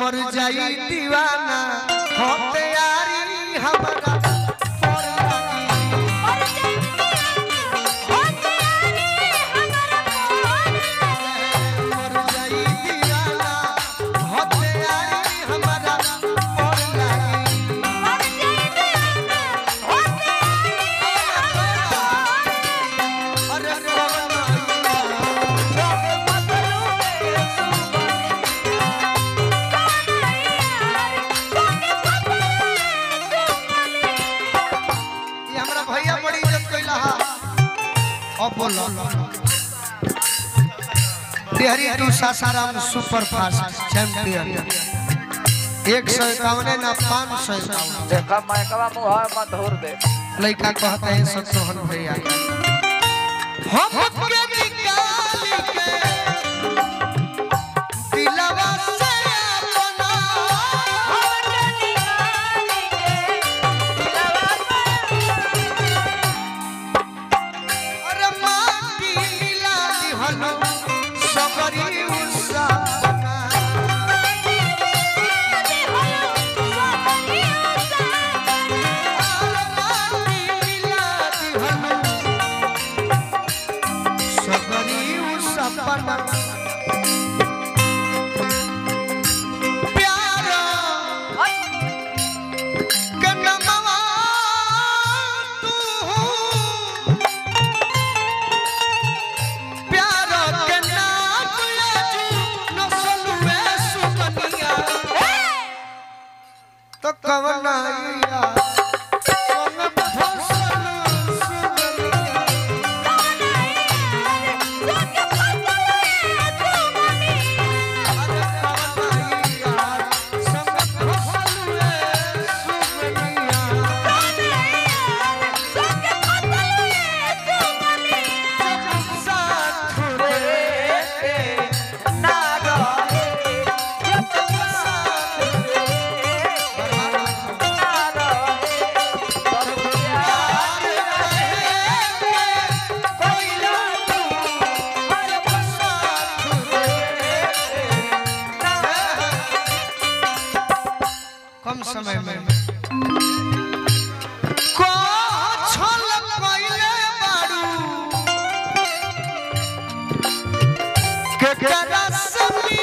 मर जाई दीवाना हो तैयारी हमारा पर लागी। मर जाई दीवाना हो तैयारी हमारा पर लागी। अरे ये हमरा भैया बड़ी इज्जत कइला हा अब बोलो Bihari to Sasaram super fast champion एक सौ इक्यावन ना पाँच सौ इक्यावन देखा माइकवा मुँह है मत धूर दे लड़का कहते हैं सतोहन भैया हम के निकाल के दिलवा से अपना अरे माटी मिला दिहलो सबरी उसाना अरे माटी मिला दिहलो सबरी उसाना प्यारा कन्नमवा तू प्यार के नाम लेजू नसल में सुकनिया तो कवना या संग फसल सुकनिया अरे कवना या संग फसल में सुकनिया साथ रे ना रहे साथ ना रहे कम समय में को छल पहिले बारू के करा समी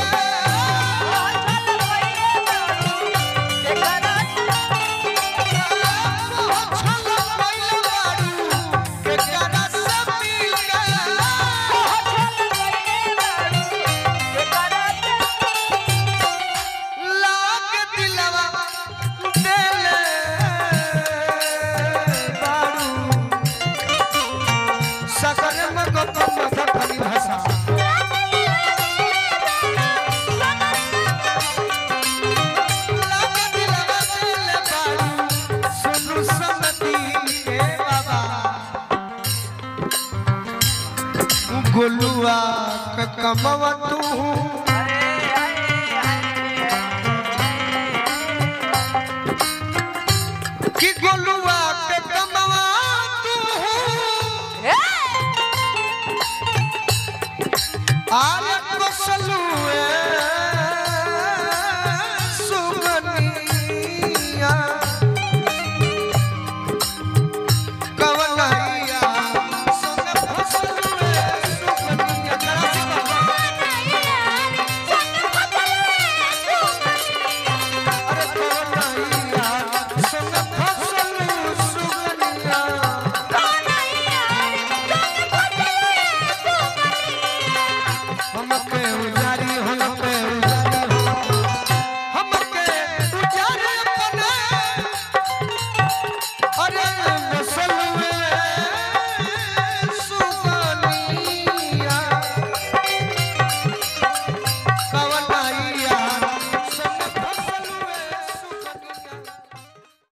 छल पहिले बारू के करा समी लाग दिलवा देले बारू सगर मगत मगत भाषा लाग दिलवा देले बारू सुनु समती ए बाबा गोलुआ क कमवा तू